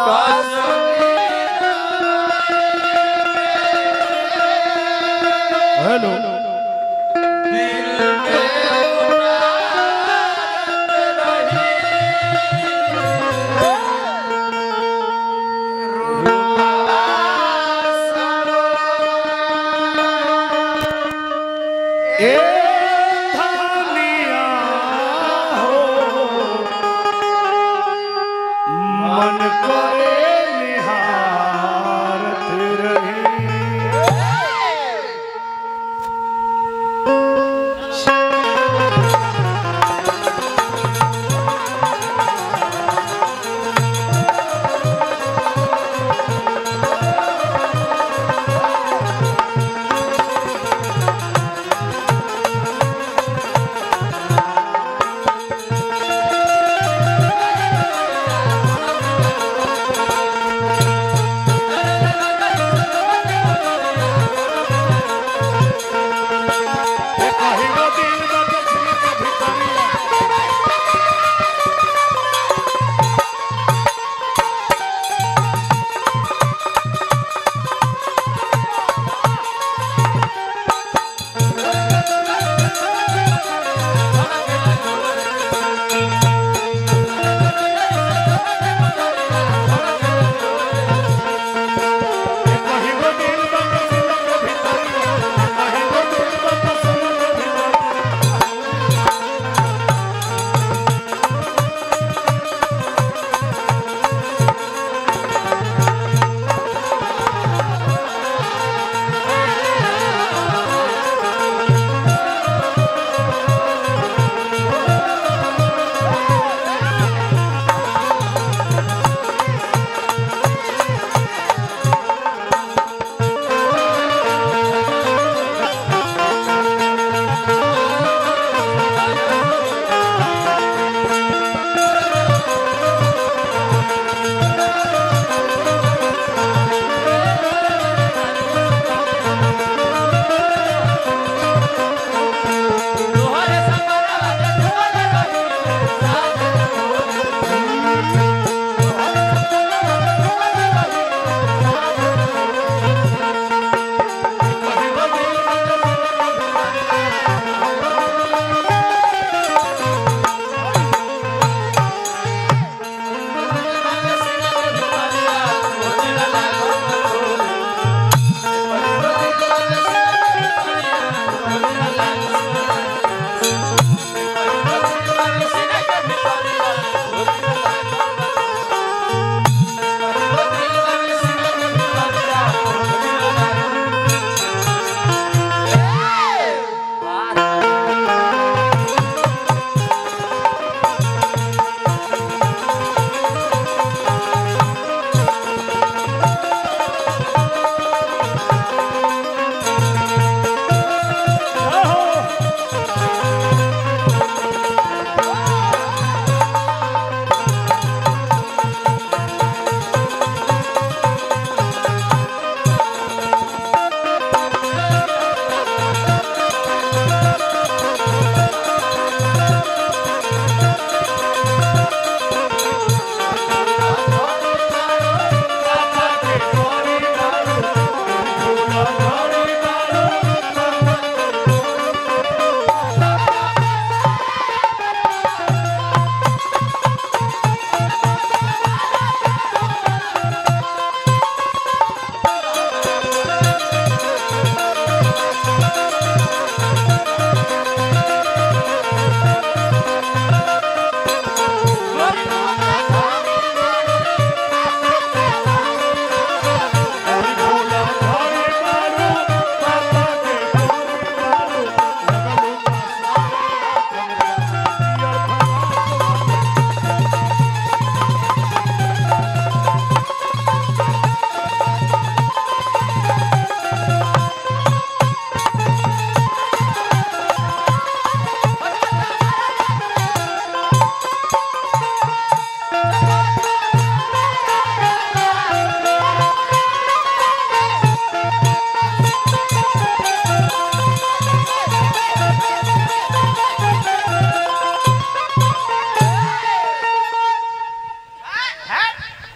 Hello ए धनिया हो मन करे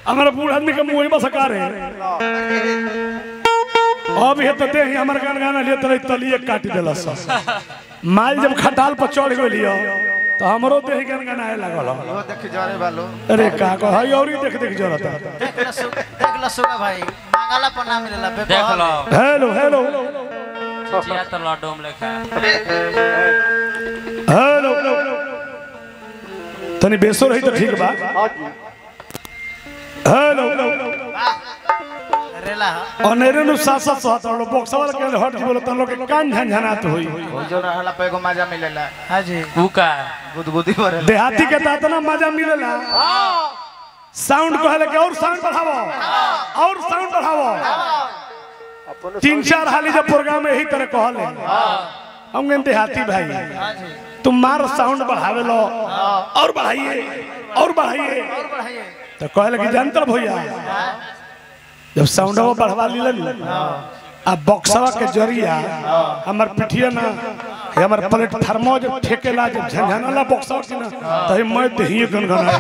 हमारा बूढ़ आदमी के मुंह में सकार है अब ये तो दे ही हमार गान गाना लिए तले तलिए काट देला सब माल जब खटाल पर चढ़ गइलियो तो हमरो देह गान गाना लागल हो। वो देख जरे बालो अरे का कह हई औरी देख देख जरता देख ल सु देख ल सुगा भाई मांगला पर ना मिलेला बे देख लो हेलो हेलो जिया तो लड्डूम लेखा हेलो तनी बेसो रही तो ठीक बा हेलो रेला अनेरे नु साथ साथ साथ और बॉक्स वाला के हट बोलो तन लोग के कान झनझनात होई वो जो रहला पे एगो मजा मिलेला हां जी कुका गुदगुदी भरे देहाती के तात ना मजा मिलेला साउंड कहले के और साउंड बढ़ावो और साउंड बढ़ावो तीन चार हाली जब प्रोग्राम में यही तरह कहले हम कहते देहाती भाई तुम मार साउंड बढ़ावे लो और बढ़ाइए और बढ़ाइए तो कहले कि जानतर भैया जब साउंड बढ़वा लीलन आ बक्सवा के जरिया हमर पिठिया ना हे हमर प्लेटफार्मो जब ठेकेला जब झंझनाला बक्सवा की ना तही मैं दही गनगना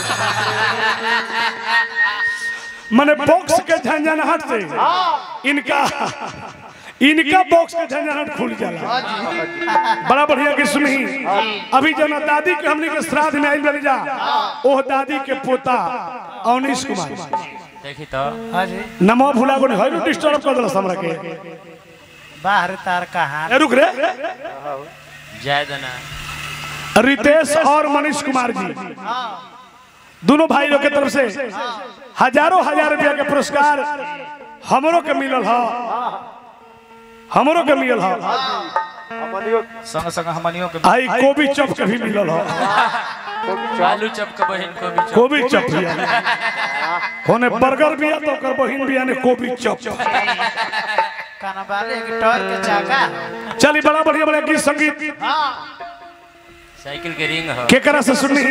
माने बॉक्स के झंझनाहट से इनका इनका बॉक्स के झंझनाहट खुल जाला बड़ा बढ़िया किस्म ही अभी जना दादी के हमने के श्राद्ध में आइल बनी जा ओह दादी के पोता अवनीश कुमार देखी तो हां जी नमो भुला को नहीं डिस्टर्ब कर दिला हमरा के बाहर तार कहां ए, रुक रे जय दना रितेश और मनीष कुमार जी दोनों भाई लोग के तरफ से हजारों हजार रुपया के पुरस्कार हमरो के मिलल ह हमरो के मिलल ह संग संग हमनियो के आई कोबी चप के भी मिलल ह आलू चप के बहिन को भी चप कोबी चप भी होने बर्गर भी है तो ओकर बहिन भी ने कोबी चप काना वाले एक टॉर के चाका चली बड़ा बढ़िया बढ़िया गीत संगीत साइकिल के रिंग हो केकरा से सुननी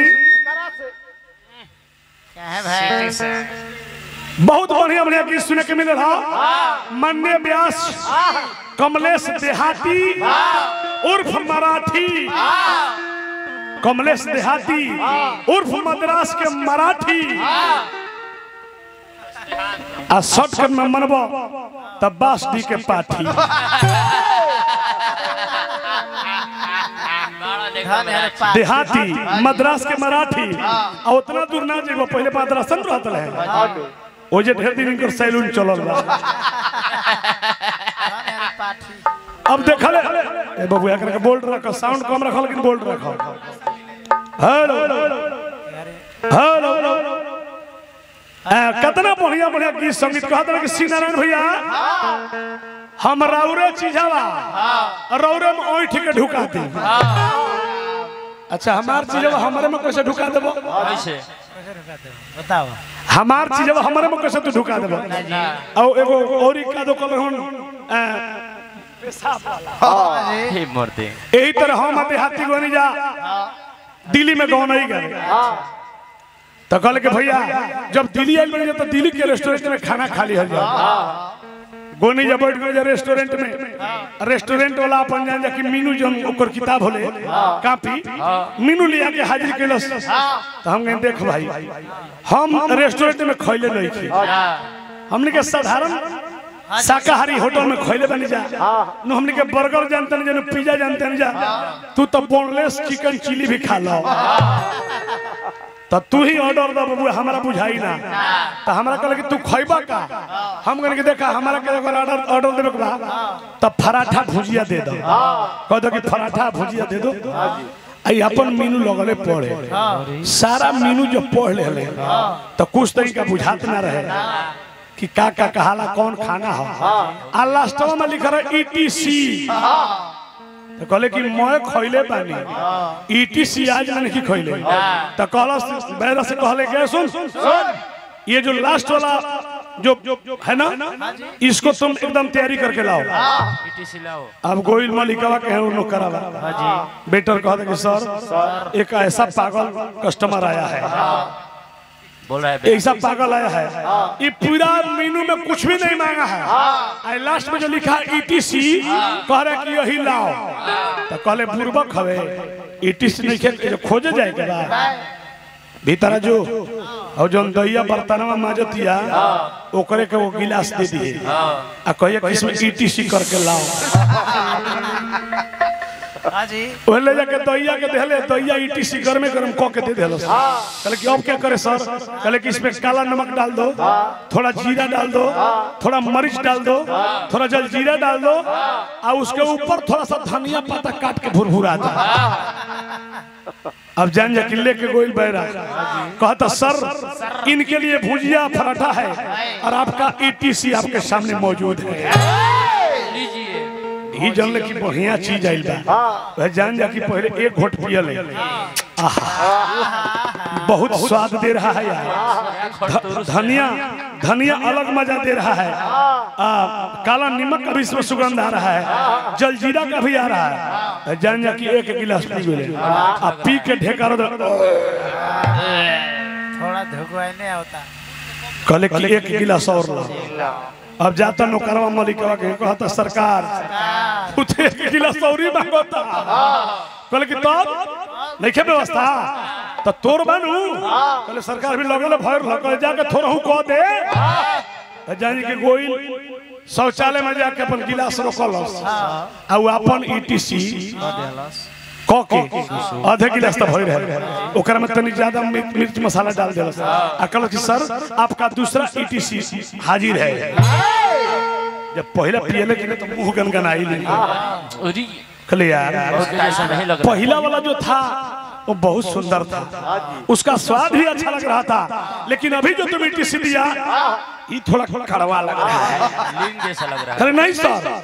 क्या है भाई बहुत बढ़िया बढ़िया गीत सुने के मिलल हा मन्ने व्यास कमलेश देहाती उर्फ मराठी कमलेश देहाती उर्फ मद्रास के मराठी आ शॉर्टकट में मनबो तब बास डी के पाठी बड़ा देखा धन है पा देहाती मद्रास के मराठी आ उतना दूर ना जेबो पहले मद्रासन रहत रहे ओ जे ढेर दिन इनकर सैलून चलल बा धन है पाठी अब देखल ए बाबू एकरा के बोल्ड रख साउंड कम रखल लेकिन बोल्ड रख हेलो हेलो आ, कितना बढ़िया बढ़िया गीत संगीत कहत रहे कि श्री नारायण भैया हम रौरे चीजवा रौरे में ओठ के ढुका दी अच्छा हमार चीजवा हमारे में कैसे ढुका देबो कैसे बताओ हमार चीजवा हमारे में कैसे तू ढुका देबो और एगो और का दो कल हन हे मूर्ति यही तरह हम देहाती गोनी जा दिल्ली में गौ नहीं गए तो कल के भैया जब दिल्ली आयल बनी जा तो दिल्ली के रेस्टोरेंट में खाना खा लिया जा गोनी जब बैठ गए जा रेस्टोरेंट में रेस्टोरेंट वाला अपन जान जा कि मीनू जो ओकर किताब होले कापी मीनू लिया के हाजिर कैलस तो हम कहें देख भाई हम रेस्टोरेंट में खैले नहीं थी हमने के साधारण शाकाहारी होटल में खैले बनी जा नु हमने के बर्गर जानते नहीं जानो पिज्जा जानते नहीं जा तू तो बोनलेस चिकन चिली भी खा लो तो तू ही ऑर्डर दो बाबू हमारा बुझाई ना तो हमरा कहले कि तू खैबा का हम कहने के देखा हमारा के अगर ऑर्डर ऑर्डर देबे के बा तो पराठा भुजिया दे दो कह दो कि पराठा भुजिया दे दो आई अपन मीनू लगले पढ़े सारा मीनू जो पढ़ ले तो कुछ तरीका बुझात ना रहे कि का का कहाला कौन खाना हो आ लास्टवा में लिखा रहा ईटीसी तो कहले कि मैं खैले बानी ईटीसी आज मैंने की खैले तो कहलस बैरा से कहले के सुन ये जो लास्ट वाला जो है ना इसको तुम एकदम तैयारी करके लाओ पीटीसी लाओ अब गोविंद मलिकवा के हैं उन्होंने करा बेटर कहते कि सर एक ऐसा पागल कस्टमर आया है बोल रहा है बे- ऐसा पागल आया है ये पूरा मेनू में कुछ भी नहीं मांगा है आई लास्ट में जो लिखा है ईटीसी कह रहा है कि यही लाओ तो कहले बुर्बक हवे ईटीसी नहीं खेल के जो खोजे जाए के बाद भीतर जो और जौन दैया बर्तनवा माजतिया ओकरे के वो गिलास दे दिए आ कहिए कि इसमें ईटीसी करके लाओ हाँ जी वो ले जाके दैया के देले दैया ईटीसी कर में गरम कह के दे देलो कहले कि अब क्या करे सर कहले कि इसमें काला नमक डाल दो थोड़ा जीरा डाल दो थोड़ा मरीच डाल दो थोड़ा जलजीरा डाल दो और उसके ऊपर थोड़ा सा धनिया पत्ता काट के भुरभुरा दो अब जान जा किले के गोइल बैरा कहता सर इनके लिए भुजिया पराठा है और आपका ईटीसी आपके सामने मौजूद है लीजिए ही जानले कि बढ़िया चीज आइल बा वह जान जा कि पहले एक घोट पियल है आहा बहुत स्वाद दे रहा है यार ध- धनिया धनिया अलग मजा दे रहा है आ, काला नमक का भी इसमें सुगंध आ रहा है जलजीरा का भी आ रहा है जान जा कि एक गिलास पी गए आ पी के ढेकर थोड़ा धुकवाई नहीं होता कहले कि एक गिलास और ला अब जाता नौकरवा मलिकवा के कहता सरकार उठे एक गिलास और ही मांगता कहले कि तब नहीं व्यवस्था तो तोर बनू कहले सरकार भी लगल भर कहले जाके थोड़ा हूँ कह दे तो जानी के गोइल शौचालय में जाके अपन गिलास रोकल आ उ अपन ईटीसी क के आधे गिलास तो भर रहे ओकरा में तनी ज्यादा मिर्च मिर्च मसाला डाल देलस आ कहल कि सर आपका दूसरा ईटीसी हाजिर है जब पहला पियले कि तो मुंह गनगनाई नहीं अरे कहले यार उसके जैसा नहीं लग रहा पहला वाला जो था वो बहुत सुंदर था उसका स्वाद भी अच्छा लग रहा था लेकिन अभी जो तुम ईटीसी दिया ये थोड़ा कड़वा लग रहा है लीन जैसा लग रहा है अरे नहीं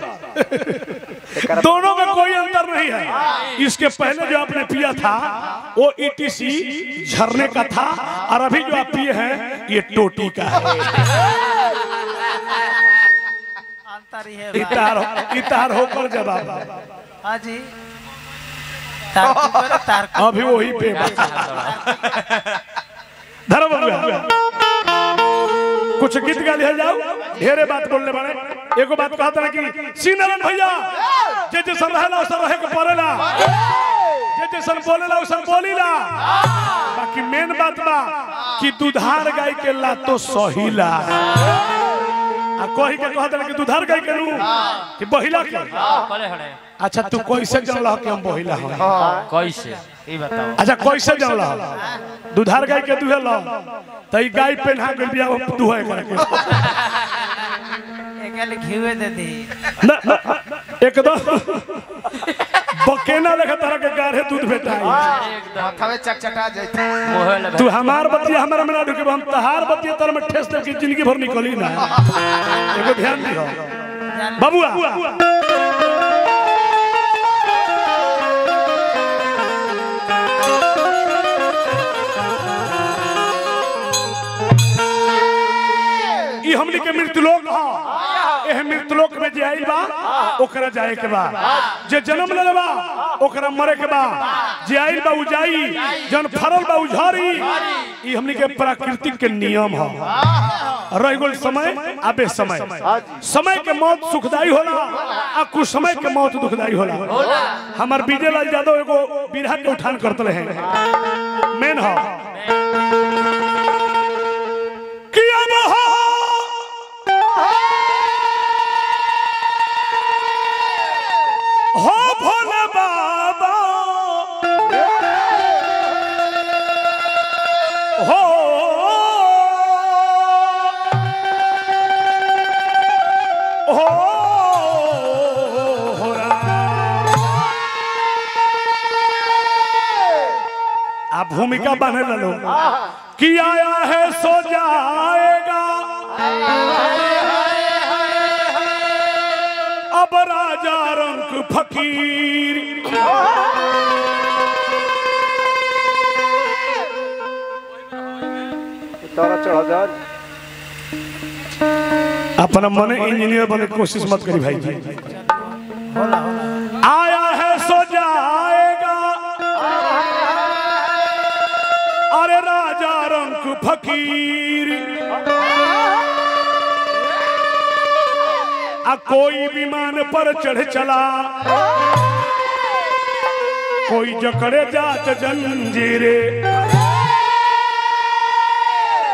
सर दोनों में कोई अंतर नहीं है इसके पहले जो आपने पिया था वो ईटीसी झरने का था और अभी जो आप पिए हैं ये टोटी का है अंतर ही है बा। इतार इतार होकर जवाब हाँ जी तारकुन बोले तारकुन अभी वही पे धर्म कुछ गीत गा लिया जाओ ढेरे बात बोलने बड़े एगो बात कहता ना कि सीनारायण भैया जे जैसन रहेला वैसन रहे के पड़ेला जे जैसन बोलेला वैसन बोलीला बाकी मेन बात बा कि दुधार गाय के ला तो सहीला आ कही के कहता कि दुधार गाय के नु कि बहिला के कले हड़े अच्छा तू कैसे जानला कि हम बहिला हन कैसे ये बताओ अच्छा कैसे जानला दुधार गाय के दुहे लो त ई गाय पेन्हा के बिया दुहे करके एक गल घिवे दे दी ना ना, एकदम बकेना लेखा तरह के गाढ़े दूध भेटाई माथावे चकचका जैते मोहे लगे तू हमार बतिया हमारा में ना ढुके हम तहार बतिया तर में ठेस दे कि जिंदगी भर निकली ना एगो ध्यान दिहो बाबूआ ई हमनी के मृत्युलोक ह एह मृत्युलोक में जे आइल बा ओकरा जाए के बा जे जन्म लेले बा ओकरा मरे के बा जे आइल बा उ जाई जन फरल बा उ झरी ई हमनी के प्राकृतिक के नियम ह रह गइल समय आबे समय समय के मौत सुखदाई होला आ कुछ समय के मौत दुखदाई होला हमर विजय लाल यादव एगो बिरहा के उठान करतले हैं मेन ह कि अब हो हो भोले बाबा हो हो हो राम। आप भूमिका बने लो कि आया है सो जाएगा अब राजा रंग फकीर तारा चढ़ा जा अपना मने इंजीनियर बने की कोशिश मत करी भाई जी होला होला आया है सो जाएगा अरे राजा रंग फकीर आ कोई विमान पर चढ़ चला कोई जकड़े जात जंजीरे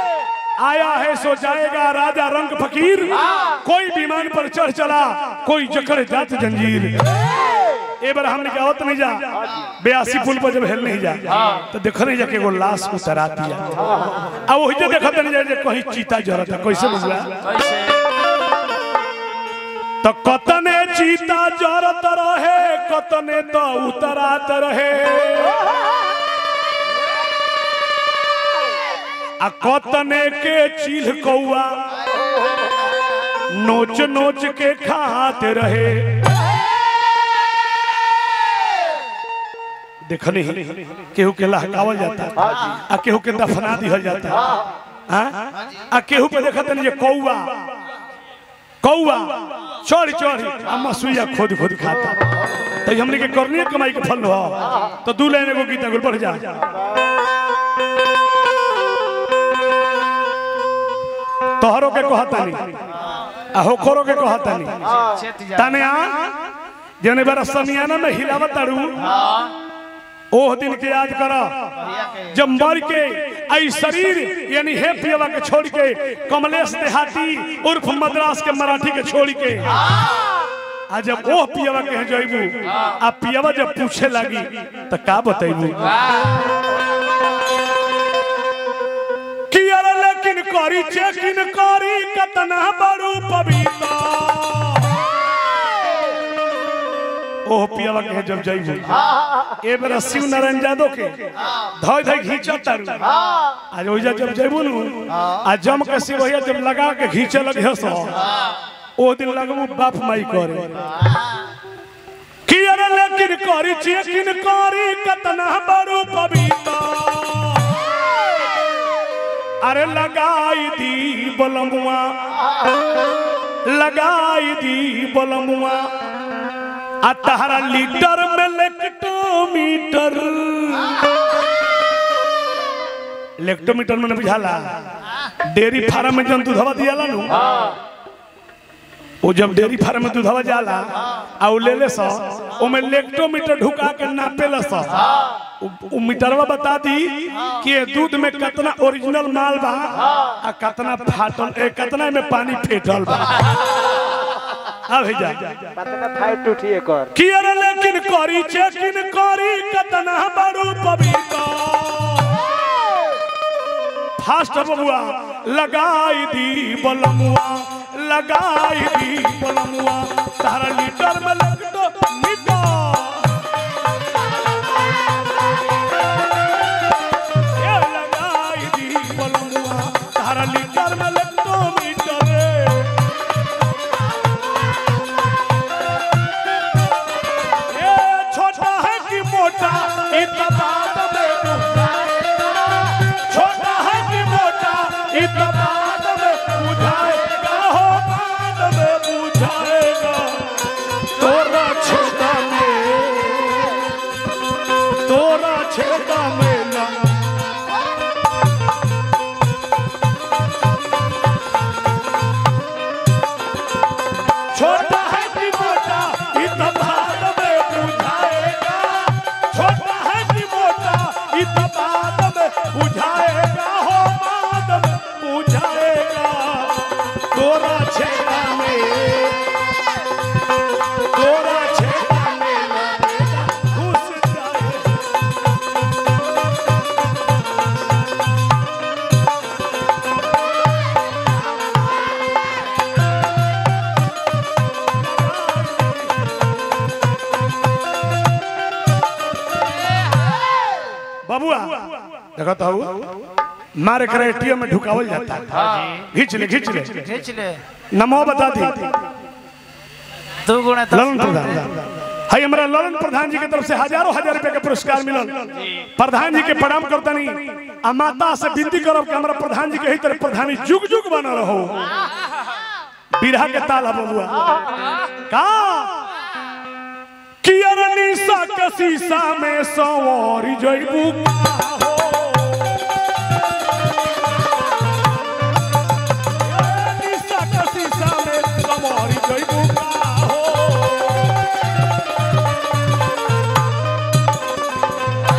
सो जाएगा राजा रंग फकीर कोई विमान पर चढ़ चला कोई जकड़ जात जंजीर ए बार हमने क्या होत नहीं जा बयासी पुल पर जब हेल नहीं जा तो देखो नहीं जा के एगो लाश उतरा दिया अब वही जो देखत नहीं जा जे कहीं चीता जरता कैसे बुझला कैसे तो कतने चीता जरत रहे कतने तो उतरात रहे आ कतने के चील कौआ नोच नोच के खाते रहे देखनी केहू के लहकावल जाता आ केहू के दफना दिहल जाता हाँ? आ केहू पे देखत नहीं जे कौआ कौआ चढ़ चढ़ आ मसुइया खोद खोद खाता तो हमने के करनी कमाई के फल हो तो दू लाइन एगो गीता गुल बढ़ जा तोहरो के कहता नहीं आ होखरो के कहता नहीं चेत जा तने आ जने बार समियाना में हिलावत तारू ओह दिन के याद करा भैया के जब मर के आई शरीर यानी हे पियवा के छोड़ के कमलेश देहाती उर्फ मद्रास के मराठी के छोड़ के आ जब ओह पियवा के जइबू आ पियवा जब पूछे लगी तो का बतैबू कि अरे लेकिन करी चेकिन करी कतना बड़ू पविता ओह पियवा के जब जइबू ए बेरा शिव नारायण यादव के धोई धोई घींचा तारू आज ओइजा जब जइबू नु आ जम के शिव भैया जब लगा के घींचे लगे हसो ओ दिन लगबू बाप माई करे कि अरे लेकिन करी चेकिन करी कतना बड़ू पविता अरे लगाई दी बलमुआ लगाई दी बलमुआ आ तहरा लीटर में लेक्टोमीटर लेक्टोमीटर में बुझाला डेयरी फार्म में जन दूधवा दियाला नु वो जब डेयरी फार्म में दूधवा जाला आ उ ले ले सो ओमे लेक्टोमीटर ढुका के नापेला सो उ- उ मीटरवा बता दी कि ये दूध में कितना ओरिजिनल माल बा आ कितना फाटल ए कितना में पानी फेटल बा आ भैया पतना फाइट उठी एकर कि अरे लेकिन करी चेकिन करी कतना बड़ू पविता फास्ट बबुआ लगाई दी बलमुआ लगाई दी बलमुआ तारा लीटर में लगतो मीटर ए लगाई दी बलमुआ तारा लीटर में लगतो मीटर रे ये छोटा है कि मोटा इतना बात में बुझाएगा छोटा है कि मोटा इतना बात में बुझाएगा हो बात में बुझाएगा तोरा छोटा में तोरा छोटा में ना छोटा है कि मोटा इतना बात में बुझाएगा छोटा है कि मोटा इतना बात में बुझाएगा हो बात में बुझाएगा तोरा छेड़ा में तोरा छेड़ा में लगेगा घुस जाएगा बबुआ देखो तो मारे करे एटीएम में ढुकावल जाता है खींच ले खींच ले खींच ले नमो बता दी दू गुणे दस ललन प्रधान हाय हमारा ललन प्रधान जी की तरफ से हजारों हजार रुपए का पुरस्कार मिलल प्रधान जी के प्रणाम करता नहीं आ माता से विनती करब कि हमारा प्रधान जी के ही तरह प्रधानी जुग जुग बना रहो बिरहा के ताल है बबुआ का कि अरनी सा के शीशा में सवारी जइबू का हो अरनी सा के शीशा में सवारी जइबू का हो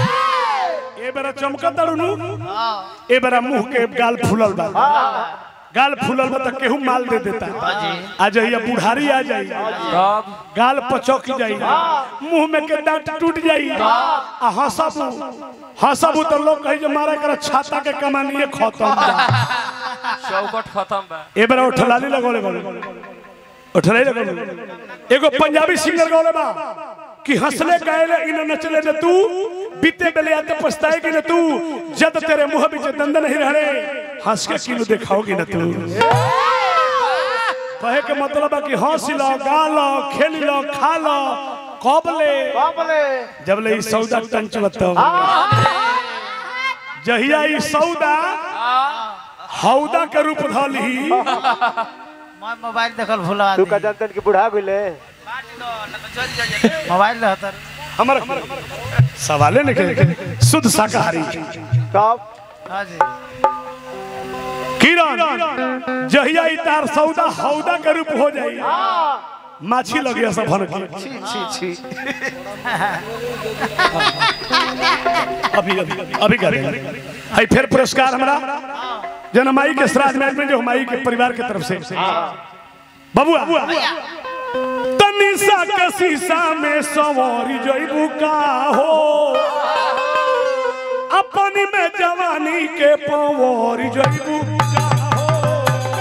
ए बेरा चमकत तारू नु ए बेरा मुंह के गाल फूलल बा गाल फूलल बा त केहू माल दे देता आ जहिया बुढ़ारी आ जाई तब गाल पचौक जाई मुंह में के दांत टूट जाई आ हंसबू हंसबू तो लोग कहे जे मारा कर छाता के कमानिए खत्म बा चौकट खत्म बा ए बेरा उठलाली लगोले बोले उठलाली लगोले एगो पंजाबी सिंगर गौले बा कि हंसले गायले इन नचले न तू बीते बेले आते पछताएगी न तू जद तेरे मुंह बीच दंद नहीं रहे हंस के किलो दिखाओगी न तू कहे के मतलब है कि हंस लो गा लो खेल लो खा लो कब ले बाबले जब ले ई सौदा टंच बताओ जहिया ई सौदा हौदा के रूप धली मैं मोबाइल देखल भूला तू का जनतन की बुढ़ा गइले मोबाइल रहतर हमर सवाले नहीं करे शुद्ध शाकाहारी तब हाँ जी किरण जहिया ई तार सौदा हौदा के रूप हो जाई माछी लगिया सब भन के छी छी छी अभी अभी अभी करे है फिर पुरस्कार हमरा जनमाई के श्राद्ध में में जो हमारी के परिवार के तरफ से बबुआ तनिसा के शीशा में सवारी जइबू का हो अपनी में जवानी के पवारी जइबू का हो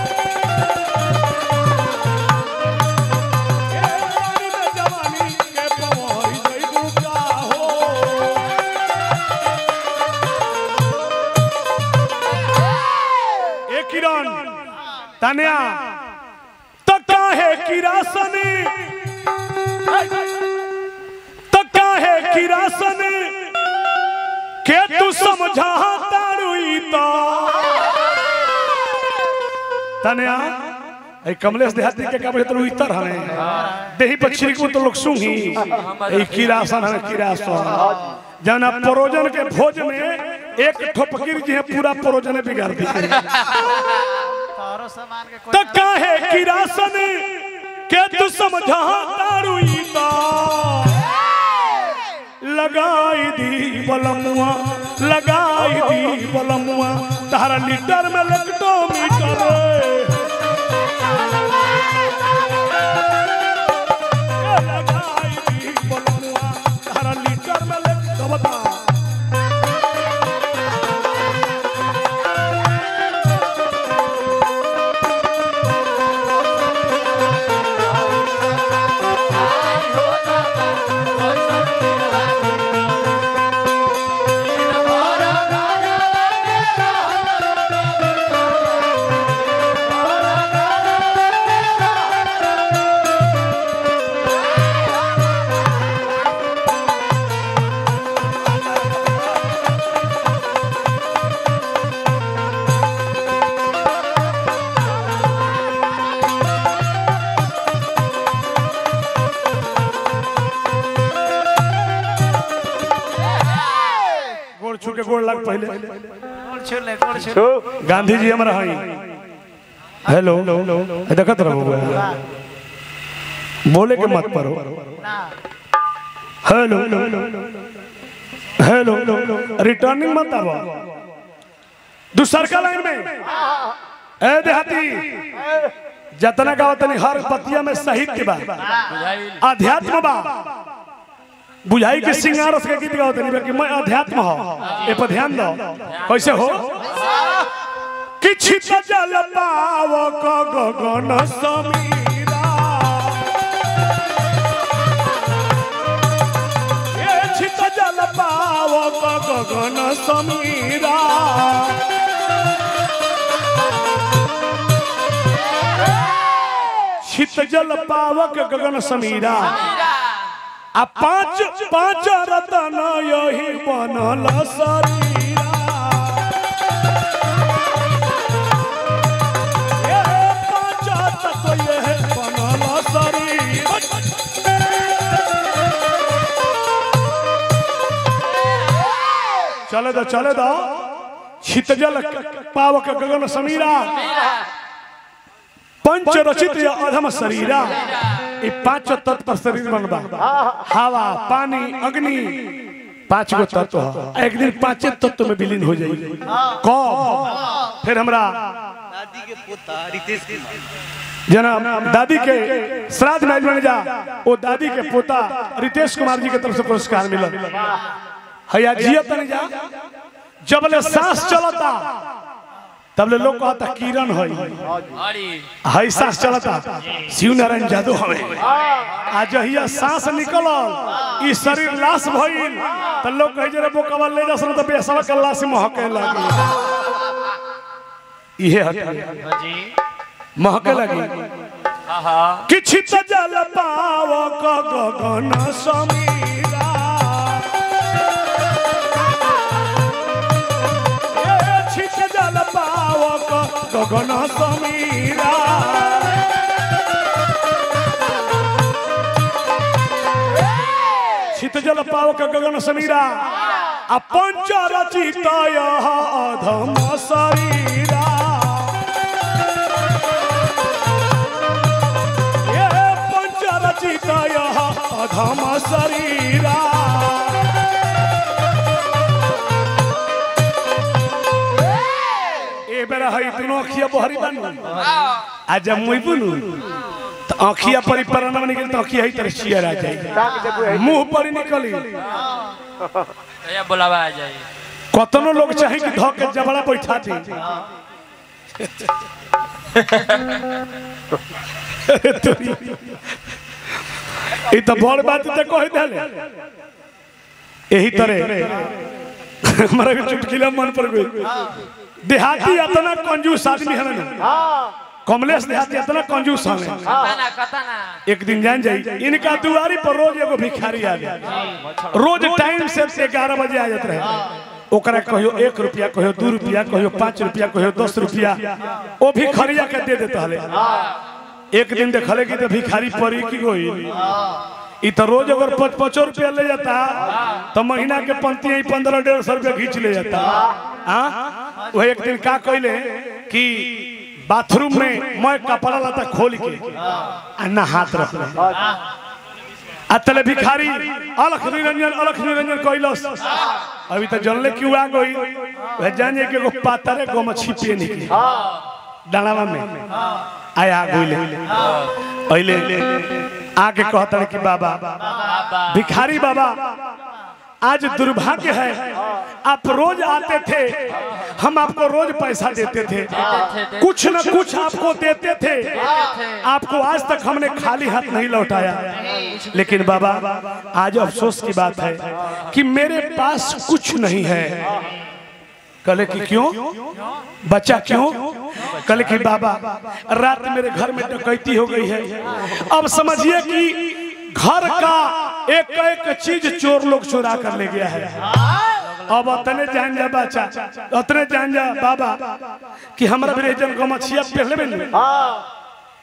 ए, अपनी में जवानी के पवारी जइबू का हो ए किरण तनिया तो काहे किरासन तो काहे किरासन के तू समझा तारुई तो तनिया ए कमलेश देहाती के का तो इतर हने देही पर छिड़कू तो लोग सुंगी ए किरासन है किरासन जना परोजन के भोज में एक ठोपकीर जी है पूरा परोजन बिगाड़ दी तोहरो सामान के कोई तो काहे किरासन के तू समझा तारुई तो लगाई दी बलमुआ लगाई दी बलमुआ तारा लीटर में लगतो मीटर ए, लगाई दी बलमुआ तारा लीटर में लगतो बता गोड़ छू के गोड़ लग पहले गोड़ छू ले गोड़ छू तू गांधी जी हमारा हई हेलो ए, देखत रहो बुआ। बोले के मत परो ना हेलो हेलो रिटर्निंग मत आवा दूसर का लाइन में ए देहाती जतना गाँव तनी हर पतिया में साहित्य बा बुझाइल अध्यात्म बा बुझाई के सिंगार के गीत गाओ तनी कि मैं अध्यात्म हो ए पर ध्यान दो कैसे हो किछि त जल पाव क गगन समीरा ए छित जल पाव क गगन समीरा छित जल पावक गगन समीरा आ पांच पांच रतन यही बनल शरीरा ए पांच तत्व यही बनल शरीर चले दो चले दो छितजल पावक गगन समीरा पंच रचित या अधम शरीरा ये पांच तत्व पर शरीर बनबा हवा पानी अग्नि पांच गो तत्व ह। एक दिन पांचे तत्व में विलीन हो जाई कब फिर हमरा जना दादी के श्राद्ध में बन जा वो दादी के पोता रितेश कुमार जी के तरफ से पुरस्कार मिलल हैया जिया तनी जा जब ले सांस चलता तब ले लोग कहता किरण है अरे है सांस चलता शिव नारायण जादू हवे आ जहिया सांस निकलल ई शरीर लाश भइल त लोग कहे जरे बोकवा ले जा त बेसवा के लाश महके लागी इहे हटे महके लागी आहा किछि त जल पाव क गगन समीरा ए छित जल पाव क गगन समीरा छित जल पाव क गगन समीरा आ पंच रचित यह अधम शरीरा ये पंचरचित यह अधम शरीरा ए बेरा हई दुनो अखिया बहरी बानू आ जब मुई बुनू तो अखिया परी परना में निकल तो अखिया ही तरह चियर आ जाई ताक जबू है मुंह परी निकली या बुलावा आ जाए कतनो लोग चाहे कि धो के जबड़ा बैठा दी ई तो बड़ बात तो कह देले यही तरह हमारा भी चुटकिला मन पर गई देहाती इतना कंजूस आदमी है ना हाँ कमलेश देहाती इतना कंजूस है कतना कतना एक दिन जान जाई इनका दुआरी पर रोज एगो भिखारी आ गया रोज टाइम से ग्यारह बजे आ जाते रहे ओकरा कहियो एक रुपया कहियो दू रुपया कहियो पाँच रुपया कहियो दस रुपया वो भी खरिया के दे देता हले एक दिन देखले कि तो भिखारी परी की गोई ई तो रोज अगर पच पचो रुपया ले जाता तो महीना के पंक्ति ही पंद्रह डेढ़ सौ रुपया खींच ले जाता हाँ वो एक दिन का कहले कि बाथरूम में मैं कपड़ा लाता खोल के आ नहात रह आ तले भिखारी अलख निरंजन अलख निरंजन कैलस अभी तो जनले क्यों आ गई वह जान जाए कि एगो पातरे गो मछी पे निकली डालावा में आया गोइले अइले आके कहता कि बाबा भिखारी बाबा आज दुर्भाग्य है आप रोज आते थे हम आपको रोज पैसा देते थे कुछ न कुछ आपको देते थे आपको आज तक हमने खाली हाथ नहीं लौटाया लेकिन बाबा आज अफसोस की बात है कि मेरे पास कुछ नहीं है कले कि क्यों बच्चा क्यों कले कि बाबा रात मेरे घर में डकैती हो गई है अब समझिए कि घर का एक एक चीज चोर लोग चुरा कर ले गया है अब अतने जान जा बच्चा अतने जान जा बाबा कि हमरा भी जन गमछिया पहले में नहीं हाँ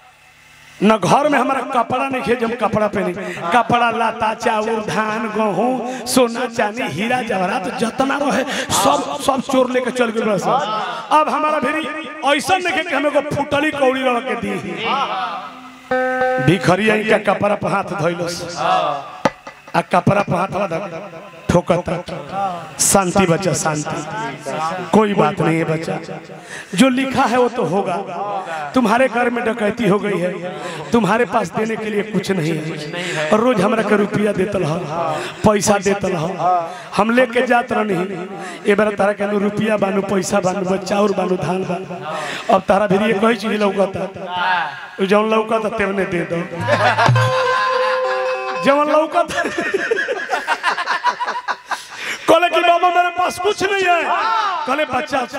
न घर में हमारा कपड़ा नहीं खेज हम कपड़ा पहने कपड़ा लाता चावल धान गेहूं सोना चांदी हीरा जवाहरात जितना रहे सब सब चोर लेके चल गए बस अब हमारा भी ऐसा नहीं कि हमें को फुटली कौड़ी रख के दी भिखरिया इनका कपड़ा पर हाथ धोइलस आ कपड़ा पर हाथ धो ठोकता शांति बच्चा शांति कोई बात नहीं है बच्चा जो लिखा है वो तो होगा तुम्हारे घर में डकैती हो गई है तुम्हारे पास देने के लिए कुछ नहीं है और रोज हमरा के रुपया देतल ह पैसा देतल ह हम लेके जात रहनी ए बार तारा के नु रुपया बानू पैसा बानू बच्चा और बानू धान बानू अब तारा भी ये कही चीज लौकता जौन लौकता तेवने दे दो जवन लौकता कहले कि बाबा मेरे पास कुछ नहीं है कहले बच्चा